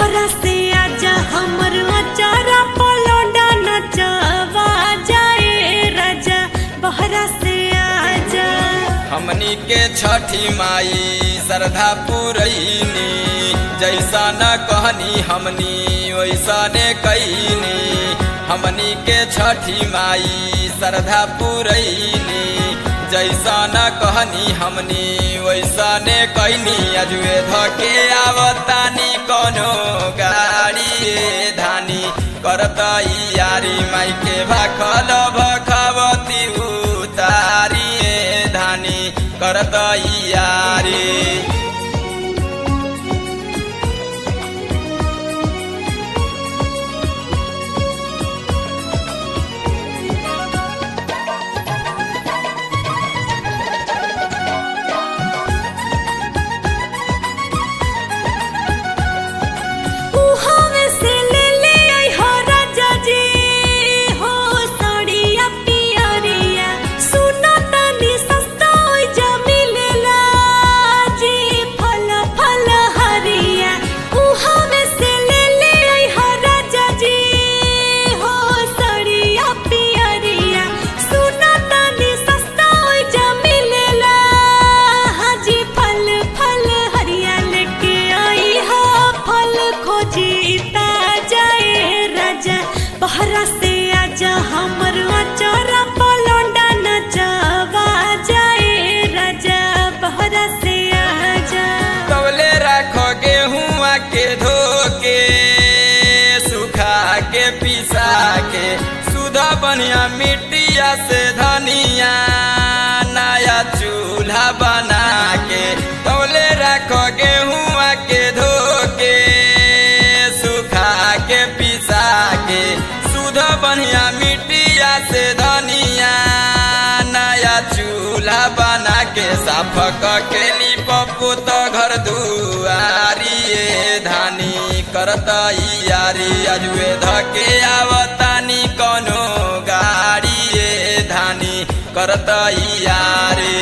बहरा से आजा हमर अचारा पलौडा नचवा जाए राजा बहरा से आजा हमनी के छठी माई श्रद्धा पुरैनी जैसा न कहनी हमनी वैसा ने कैनी हमनी के छठी माई श्रद्धा पुरैनी जैसा न कहनी हमनी वैसा ने कैनी अजुए धके आवतानी कोनो गाड़ी धानी करता यारी माई के भाखल भखवती उतारी धानी करता यारी उहावे से ले ले आई हो राजा जी हो साड़िया पियरिया सुना तनी सस्ता होई जा मिलेला जी फल फल हरिया उहावे से ले ले आई हो राजा जी हो साड़िया पियरिया सुना तनी सस्ता होई जा मिलेला हाजी फल फल हरिया लेके आई हो फल खोजी जाए राजा बहरा से आजा हमर अचारा पलौंडा नचवा जाए राजा बहरा से आजा तवले रखो गेहुआ के धोके सुखा के पिसा के सुधा बनिया मिट्टिया से धनिया नया चूल्हा बना के तवले रखो गेहुआ के धोके सुखा के पिसा के सुधा बनिया मिट्टिया से धनिया नया चूल्हा बना के साफ के पप्पू तो घर दुआरी ये धानी करता यारी अजुए धके आवतानी कोनो गाड़ी ये धानी करता यारी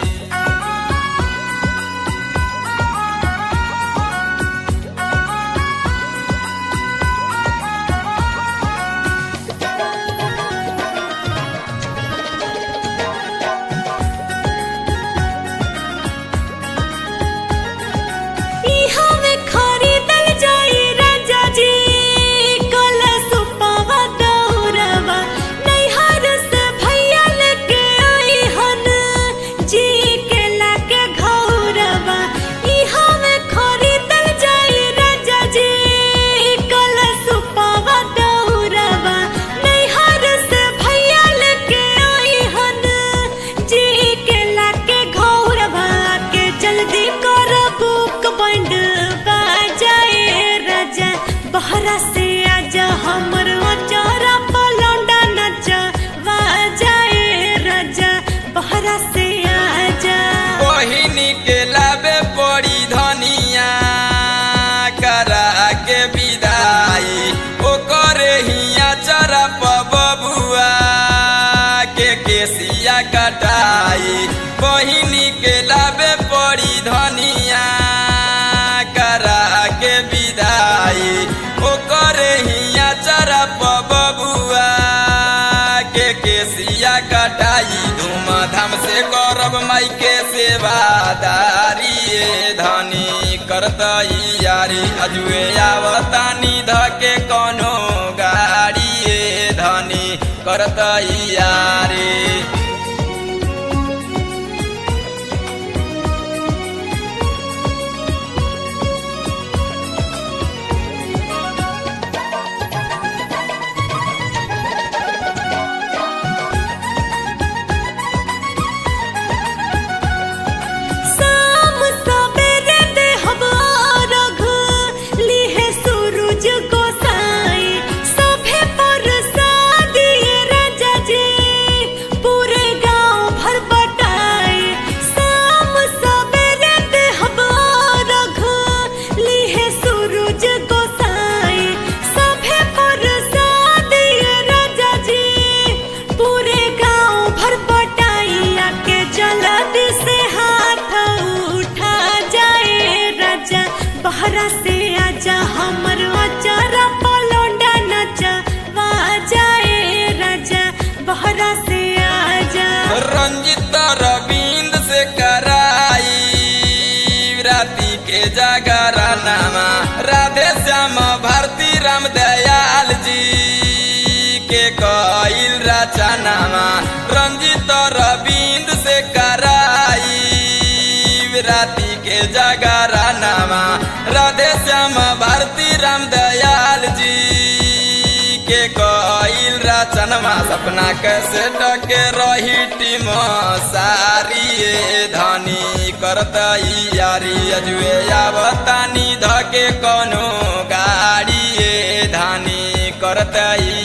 इहा में खरीदल जाई राजा जी कलश पावा दौरवा नैहर से भैया लेके आई हन जी के लाके घौरवा इहा में खरीदल जाई राजा जी कलश पावा दौरवा नैहर से भैया लेके आई हन जी के लाके घौरवा के जल्दी कर बुक बंड बाजाए राजा बहरा से आजा हमर अचारा पलौंडा नचा बाजाए राजा बहरा से आजा बहिनी के लाबे पड़ी धनिया करा के विदाई ओकर हिया चरप बबुआ के केसिया कटाई बहिनी के लाबे पड़ी धनिया करा के विदाई ओकर हिया चरप बबुआ के केसिया कटाई धूमधाम से करब माई के सेवादारी ये धनी करतई यारी अजुए आवतानी धके कोनो गाड़ी ये धनी करतई यारी शाम सबेरे देहब अर्घ, लिहे सूरज गोसाई। सभे प्रसादी राजा जी, राम दयाल जी के कईल रचनामा रंजित रविंद से कराई राति के जगरा नामा राधे श्याम भारती राम दयाल जी के कईल रचनमा सपना कैसे टके रही टीम सारी धनी करत यारी अजुए आवतानी धके कोनो गाड़ी धानी करत